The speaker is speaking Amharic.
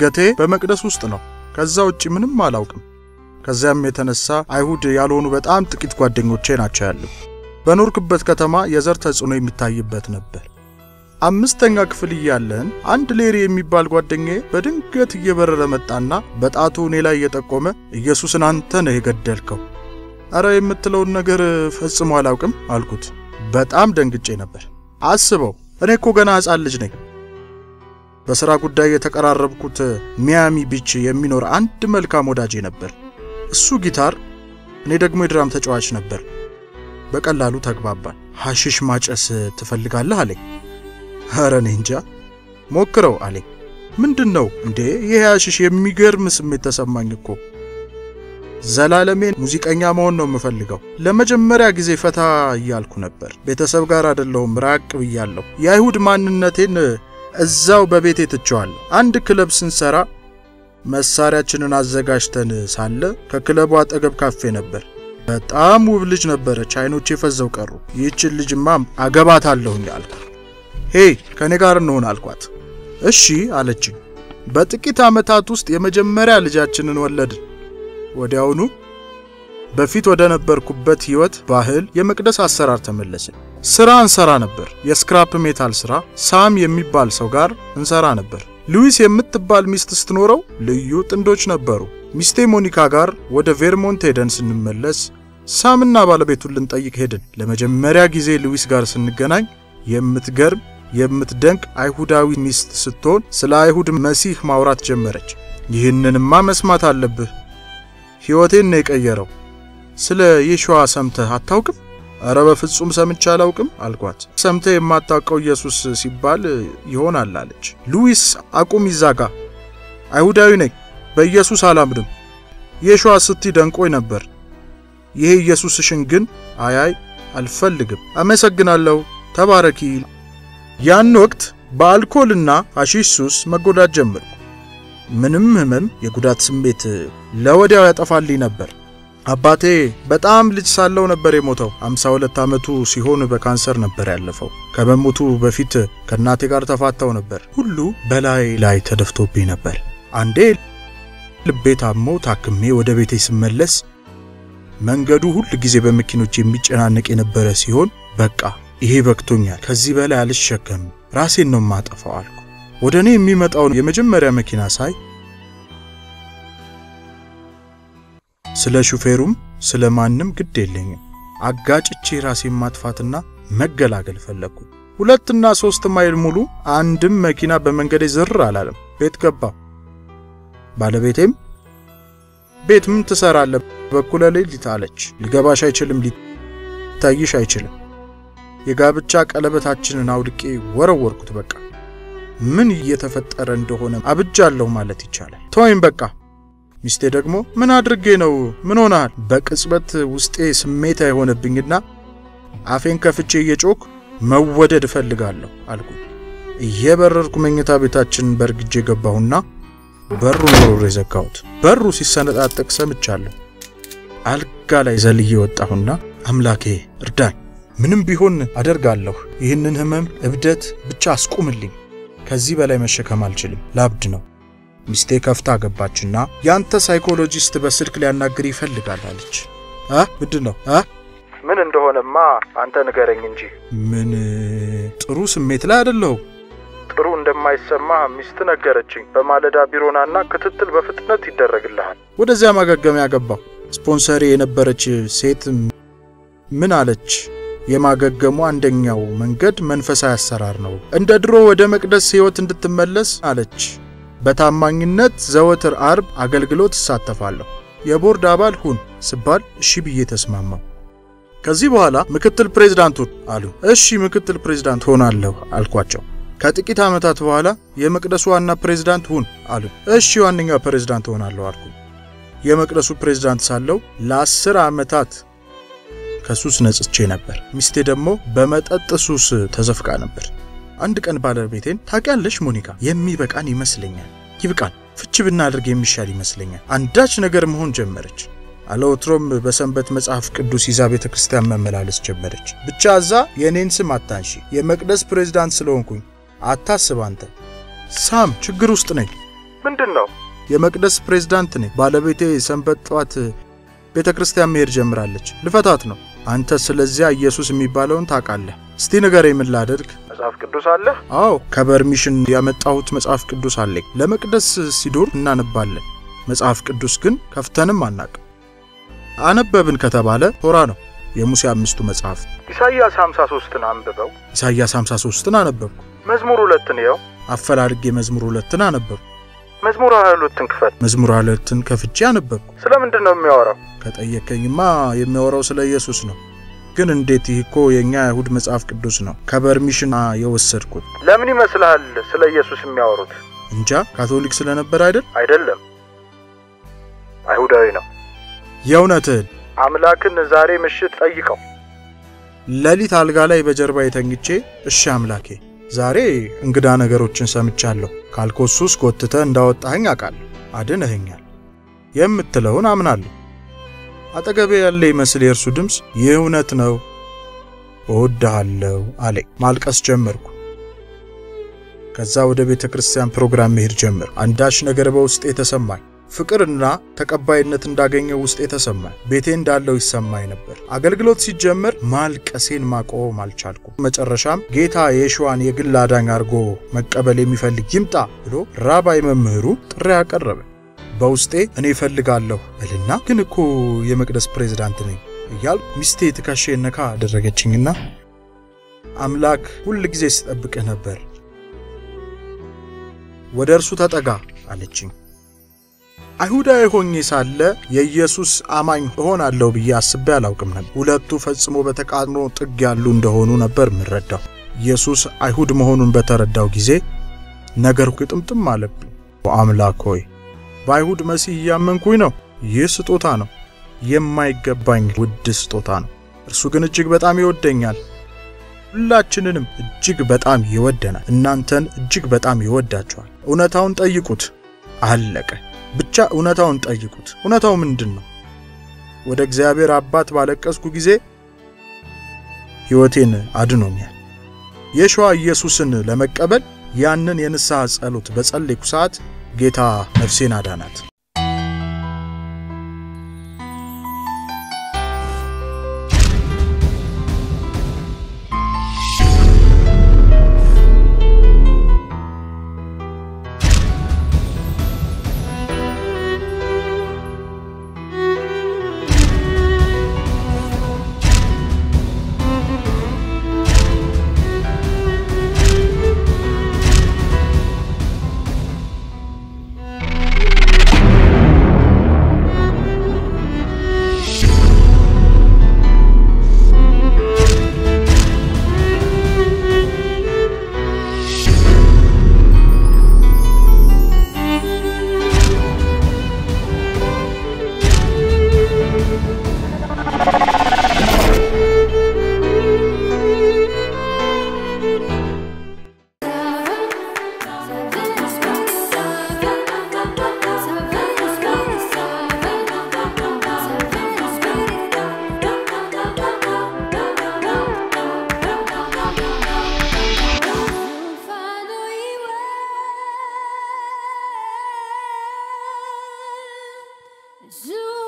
እድገቴ በመቅደስ ውስጥ ነው። ከዛ ውጭ ምንም አላውቅም። ከዚያም የተነሳ አይሁድ ያልሆኑ በጣም ጥቂት ጓደኞቼ ናቸው ያሉ። በኖርክበት ከተማ የዘር ተጽዕኖ የሚታይበት ነበር። አምስተኛ ክፍል እያለን አንድ ሌሪ የሚባል ጓደኛዬ በድንገት እየበረረ መጣና በጣቱ እኔ ላይ እየጠቆመ ኢየሱስን አንተ ነህ የገደልከው። አረ የምትለውን ነገር ፈጽሞ አላውቅም አልኩት። በጣም ደንግጬ ነበር። አስበው፣ እኔ እኮ ገና ሕፃን ልጅ ነኝ። በሥራ ጉዳይ የተቀራረብኩት ሚያሚ ቢች የሚኖር አንድ መልካም ወዳጄ ነበር። እሱ ጊታር፣ እኔ ደግሞ የድራም ተጫዋች ነበር። በቀላሉ ተግባባን። ሐሽሽ ማጨስ ትፈልጋለህ አለኝ። ኧረ እኔ እንጃ ሞክረው አለኝ። ምንድን ነው እንዴ? ይህ ሐሽሽ የሚገርም ስሜት ተሰማኝ እኮ። ዘላለሜን ሙዚቀኛ መሆን ነው የምፈልገው። ለመጀመሪያ ጊዜ ፈታ እያልኩ ነበር። ቤተሰብ ጋር አይደለሁም፣ ራቅ ብያለሁ። የአይሁድ ማንነቴን እዛው በቤቴ ትቼዋለሁ። አንድ ክለብ ስንሰራ መሳሪያችንን አዘጋጅተን ሳለ ከክለቡ አጠገብ ካፌ ነበር። በጣም ውብ ልጅ ነበረች። አይኖቼ ፈዘው ቀሩ። ይህችን ልጅማ አገባታለሁኝ አልኩ። ሄይ ከእኔ ጋር እንሆን አልኳት። እሺ አለችኝ። በጥቂት ዓመታት ውስጥ የመጀመሪያ ልጃችንን ወለድን። ወዲያውኑ በፊት ወደ ነበርኩበት ሕይወት ባህል፣ የመቅደስ አሰራር ተመለስን። ሥራ እንሰራ ነበር። የስክራፕ ሜታል ሥራ ሳም የሚባል ሰው ጋር እንሰራ ነበር። ሉዊስ የምትባል ሚስት ስትኖረው ልዩ ጥንዶች ነበሩ። ሚስቴ ሞኒካ ጋር ወደ ቬርሞንት ሄደን ስንመለስ ሳምና ባለቤቱን ልንጠይቅ ሄድን። ለመጀመሪያ ጊዜ ሉዊስ ጋር ስንገናኝ የምትገርም የምትደንቅ አይሁዳዊ ሚስት ስትሆን ስለ አይሁድ መሲህ ማውራት ጀመረች። ይህንንማ መስማት አለብህ፣ ሕይወቴን ነው የቀየረው። ስለ የሸዋ ሰምተህ አታውቅም? እረ በፍጹም ሰምቼ አላውቅም አልኳት። ሰምተህ የማታውቀው ኢየሱስ ሲባል ይሆናል አለች። ሉዊስ አቁም ይዛጋ፣ አይሁዳዊ ነኝ፣ በኢየሱስ አላምንም። የሸዋ ስቲ ደንቆኝ ነበር። ይሄ ኢየሱስሽን ግን አያይ አልፈልግም። አመሰግናለሁ፣ ተባረኪ። ያን ወቅት በአልኮልና ሐሺሽ ሱስ መጎዳት ጀመርኩ። ምንም ህመም፣ የጉዳት ስሜት ለወዲያው ያጠፋልኝ ነበር። አባቴ በጣም ልጅ ሳለው ነበር የሞተው። 52 ዓመቱ ሲሆን በካንሰር ነበር ያለፈው። ከመሞቱ በፊት ከእናቴ ጋር ተፋታው ነበር። ሁሉ በላይ ላይ ተደፍቶብኝ ነበር። አንዴ ልቤ ታሞ ታክሜ ወደ ቤቴ ስመለስ መንገዱ ሁል ጊዜ በመኪኖች የሚጨናነቅ የነበረ ሲሆን በቃ ይሄ በቅቶኛል፣ ከዚህ በላይ አልሸከምም፣ ራሴን ነው የማጠፋው አልኩ። ወደ እኔ የሚመጣውን የመጀመሪያ መኪና ሳይ ስለ ሹፌሩም ስለ ማንም ግድ የለኝም። አጋጭቼ ራሴን ማጥፋትና መገላገል ፈለግኩ። ሁለትና ሶስት ማይል ሙሉ አንድም መኪና በመንገዴ ዝር አላለም። ቤት ገባ። ባለቤቴም ቤት ምን ትሰራለህ? በኩለ ሌሊት አለች። ሊገባሽ አይችልም፣ ሊታይሽ አይችልም። የጋብቻ ቀለበታችንን አውልቄ ወረወርኩት። በቃ ምን እየተፈጠረ እንደሆነ አብጃለሁ ማለት ይቻላል። ተወይም በቃ ሚስቴ ደግሞ ምን አድርጌ ነው? ምን ሆናል? በቅጽበት ውስጤ ስሜታ የሆነብኝና አፌን ከፍቼ እየጮክ መወደድ እፈልጋለሁ አልኩ። እየበረርኩ መኝታ ቤታችንን በርግጄ ገባሁና በሩን ወርውሬ ዘጋሁት። በሩ ሲሰነጣጠቅ ሰምቻለሁ። አልጋ ላይ ዘልዬ ወጣሁና አምላኬ እርዳኝ፣ ምንም ቢሆን አደርጋለሁ። ይህንን ህመም፣ እብደት ብቻ አስቁምልኝ። ከዚህ በላይ መሸከም አልችልም፣ ላብድ ነው። ሚስቴ ከፍታ ገባችና ያንተ ሳይኮሎጂስት በስልክ ሊያናግር ይፈልጋል አለች። አ ምንድን ነው አ ምን እንደሆነማ አንተ ንገረኝ እንጂ። ምን ጥሩ ስሜት ላይ አይደለሁም። ጥሩ እንደማይሰማ ሚስት ነገረችኝ። በማለዳ ቢሮናና ክትትል በፍጥነት ይደረግልሃል። ወደዚያ ማገገሚያ ገባሁ። ስፖንሰሪ የነበረች ሴት ምን አለች? የማገገሙ አንደኛው መንገድ መንፈሳዊ አሰራር ነው። እንደ ድሮ ወደ መቅደስ ሕይወት እንድትመለስ አለች። በታማኝነት ዘወትር አርብ አገልግሎት እሳተፋለሁ። የቦርድ አባል ሁን ስባል እሺ ብዬ ተስማማው። ከዚህ በኋላ ምክትል ፕሬዝዳንቱን አሉ። እሺ ምክትል ፕሬዝዳንት ሆናለሁ አልኳቸው። ከጥቂት ዓመታት በኋላ የመቅደሱ ዋና ፕሬዝዳንት ሁን አሉ። እሺ ዋነኛ ፕሬዝዳንት ሆናለሁ አልኩ። የመቅደሱ ፕሬዝዳንት ሳለው ለአስር ዓመታት ከሱስ ነጽቼ ነበር። ሚስቴ ደግሞ በመጠጥ ሱስ ተዘፍቃ ነበር። አንድ ቀን ባለቤቴን ታውቂያለሽ ሞኒካ፣ የሚበቃን ይመስለኛል፣ ይብቃን፣ ፍች ብናደርግ የሚሻል ይመስለኛል። አንዳች ነገር መሆን ጀመረች። አለወትሮም በሰንበት መጽሐፍ ቅዱስ ይዛ ቤተ ክርስቲያን መመላለስ ጀመረች። ብቻ እዛ የእኔን ስም አታንሺ፣ የመቅደስ ፕሬዝዳንት ስለሆንኩኝ አታስብ። አንተ ሳም ችግር ውስጥ ነኝ። ምንድን ነው? የመቅደስ ፕሬዝዳንት ነኝ። ባለቤቴ ሰንበት ጠዋት ቤተ ክርስቲያን መሄድ ጀምራለች። ልፈታት ነው። አንተ ስለዚያ ኢየሱስ የሚባለውን ታውቃለህ። እስቲ ንገረኝ፣ ምን ላደርግ? መጽሐፍ ቅዱስ አለህ? አዎ ከበርሚሽን ያመጣሁት መጽሐፍ ቅዱስ አለኝ። ለመቅደስ ሲዶር እናነባለን። መጽሐፍ ቅዱስ ግን ከፍተንም አናቅም። አነበብን ከተባለ ቶራ ነው፣ የሙሴ አምስቱ መጽሐፍ። ኢሳይያስ 53ን አንብበው። ኢሳይያስ 53ን አነበብኩ። መዝሙር ሁለትን ይኸው። አፈላልጌ መዝሙር ሁለትን አነበብኩ። መዝሙር 22ን ክፈት። መዝሙር ሁለትን ከፍቼ አነበብኩ። ስለምንድን ነው የሚያወራው? ከጠየከኝማ የሚያወራው ስለ ኢየሱስ ነው። ግን እንዴት? ይህ እኮ የእኛ አይሁድ መጽሐፍ ቅዱስ ነው፣ ከበርሚሽን የወሰድኩት። ለምን ይመስልሃል ስለ ኢየሱስ የሚያወሩት? እንጃ ካቶሊክ ስለነበር አይደል? አይደለም፣ አይሁዳዊ ነው። የእውነትህን አምላክን ዛሬ ምሽት ጠይቀው። ሌሊት አልጋ ላይ በጀርባ የተኝቼ እሺ አምላኬ ዛሬ እንግዳ ነገሮችን ሰምቻለሁ። ካልኮሱስ ጎትተህ እንዳወጣኸኝ አውቃለሁ። አድነኸኛል የምትለውን አምናለሁ። አጠገቤ ያለ ይመስል የእርሱ ድምፅ ይህ እውነት ነው፣ እወድሃለሁ አለኝ። ማልቀስ ጀመርኩ። ከዛ ወደ ቤተ ክርስቲያን ፕሮግራም መሄድ ጀመር። አንዳች ነገር በውስጤ ተሰማኝ። ፍቅርና ተቀባይነት እንዳገኘው ውስጤ ተሰማኝ። ቤቴ እንዳለው ይሰማኝ ነበር። አገልግሎት ሲጀመር ማልቀሴን ማቆም አልቻልኩም። መጨረሻም ጌታ የሸዋን የግል አዳኝ አድርጎ መቀበል የሚፈልግ ይምጣ ብሎ ራባይ መምህሩ ጥሪ አቀረበ። በውስጤ እኔ እፈልጋለሁ እልና ግን እኮ የመቅደስ ፕሬዝዳንት ነኝ እያልኩ ሚስቴ ትከሻዬን ነካ አደረገችኝና አምላክ ሁል ጊዜ ስጠብቅህ ነበር፣ ወደ እርሱ ተጠጋ አለችኝ። አይሁዳዊ ሆኜ ሳለ የኢየሱስ አማኝ እሆናለሁ ብዬ አስቤ አላውቅም ነበር። ሁለቱ ፈጽሞ በተቃርኖ ጥግ ያሉ እንደሆኑ ነበር የምረዳው። ኢየሱስ አይሁድ መሆኑን በተረዳው ጊዜ ነገር ግጥምጥም አለብኝ። አምላክ ሆይ በአይሁድ መሲህ እያመንኩኝ ነው። ይህ ስጦታ ነው፣ የማይገባኝ ውድ ስጦታ ነው። እርሱ ግን እጅግ በጣም ይወደኛል። ሁላችንንም እጅግ በጣም ይወደናል። እናንተን እጅግ በጣም ይወዳቸዋል። እውነታውን ጠይቁት። አለቀ። ብቻ እውነታውን ጠይቁት። እውነታው ምንድን ነው? ወደ እግዚአብሔር አባት ባለቀስኩ ጊዜ ሕይወቴን አድኖኛል። የሸዋ ኢየሱስን ለመቀበል ያንን የንስሐ ጸሎት በጸለይኩ ሰዓት ጌታ ነፍሴን አዳናት። Zoo